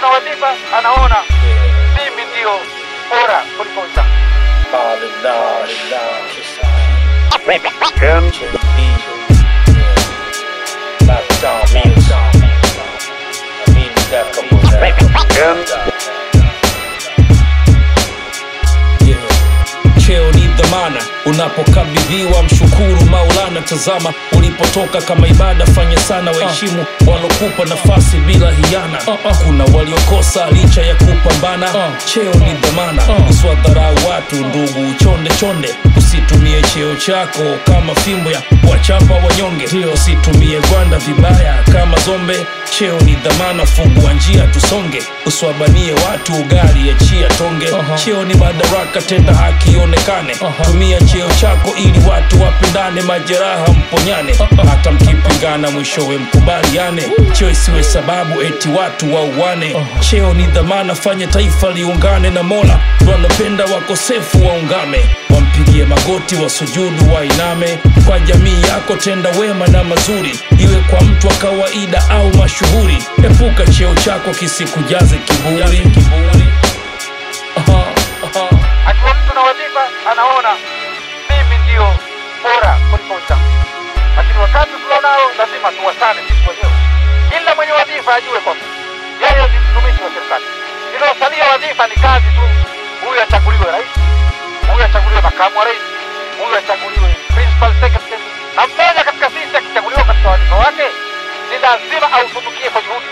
na wadhifa anaona mimi ndio bora kuliko wenzangu. cheo ni dhamana unapokabidhiwa mshukuru maulana tazama ulipotoka kama ibada fanya sana waheshimu walokupa nafasi bila hiana kuna waliokosa licha ya kupambana cheo ni dhamana uswadharau watu ndugu chonde chonde usitumie cheo chako kama fimbo ya wachapa wanyonge usitumie gwanda vibaya kama zombe cheo ni dhamana fungua njia tusonge uswabanie watu ugali achia tonge cheo ni madaraka tenda haki ionekane tumia cheo chako ili watu wapendane majeraha mponyane hata mkipingana mwishowe mkubaliane cheo isiwe sababu eti watu wauane cheo ni dhamana fanye taifa liungane na mola wanapenda wakosefu waungame wampigie magoti wasujudu wainame kwa jamii yako tenda wema na mazuri iwe kwa mtu wa kawaida au mashuhuri epuka cheo chako kisikujaze kiburi Aha, aha. Akiwa mtu na wadhifa anaona mimi ndio bora kuliko wenzangu, lakini wakati tulionao lazima tuwasane sisi wenyewe. Kila mwenye wadhifa ajue kwamba yeye ni mtumishi wa serikali. Linaosalia wadhifa ni kazi tu. Huyu achaguliwe rais, huyu achaguliwe makamu wa rais, huyu achaguliwe principal secretary, na mmoja katika sisi akichaguliwa katika wadhifa wake ni lazima autumikie kwa juhudi.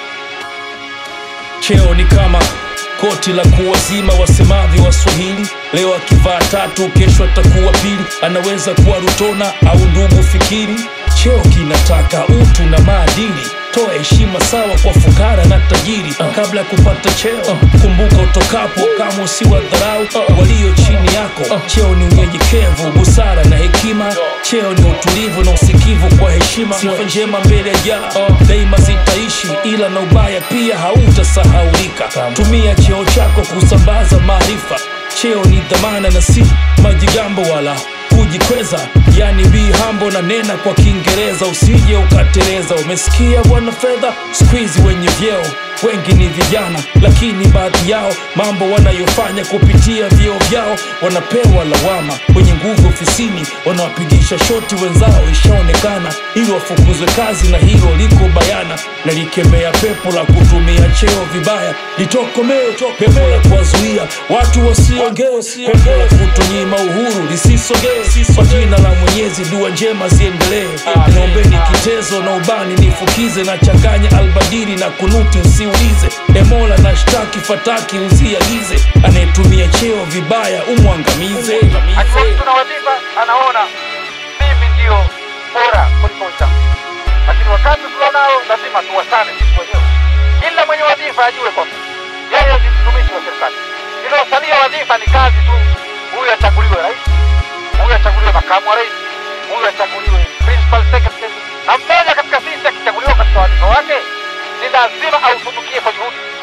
cheo ni kama koti la kuwazima wasemavyo waswahili leo akivaa tatu kesho atakuwa pili anaweza kuwa rutona au ndugu fikiri cheo kinataka utu na maadili toa heshima sawa kwa fukara na tajiri kabla ya kupata cheo kumbuka utokapo kama usiwa dharau walio chini yako cheo ni unyenyekevu busara na hekima cheo ni utulivu na usikivu kwa heshima sifa njema mbele ya jaa daima zitaishi ila na ubaya pia hautasahaulika tumia cheo chako kusambaza maarifa cheo ni dhamana na si majigambo wala kujikweza yani be humble na nena kwa kiingereza usije ukateleza umesikia bwana fedha skuizi wenye vyeo wengi ni vijana lakini baadhi yao mambo wanayofanya kupitia vyeo vyao wanapewa lawama wenye nguvu ofisini wanawapigisha shoti wenzao ishaonekana ili wafukuzwe kazi na hilo liko bayana na likemea pepo la kutumia cheo vibaya litokomee pepo la kuwazuia watu wasiongee pepo la kutonyima uhuru lisisogee kwa jina la mwenyezi dua njema ziendelee niombeni kitezo na ubani nifukize na changanya albadiri na kunuti usiulize emola na shtaki fataki uziagize anayetumia cheo vibaya umwangamize Akiwa mtu na wadhifa anaona mimi ndio bora kuliko wenzangu, lakini wakati tulionao lazima tuwasane sisi wenyewe. Kila mwenye wadhifa ajue kwamba yeye ni mtumishi wa serikali. Linaosalia wadhifa ni kazi tu. Huyu achaguliwe rais, huyu achaguliwe makamu wa rais, huyu achaguliwe principal secretary, na mmoja katika sisi akichaguliwa katika wadhifa wake ni lazima autumikie kwa juhudi.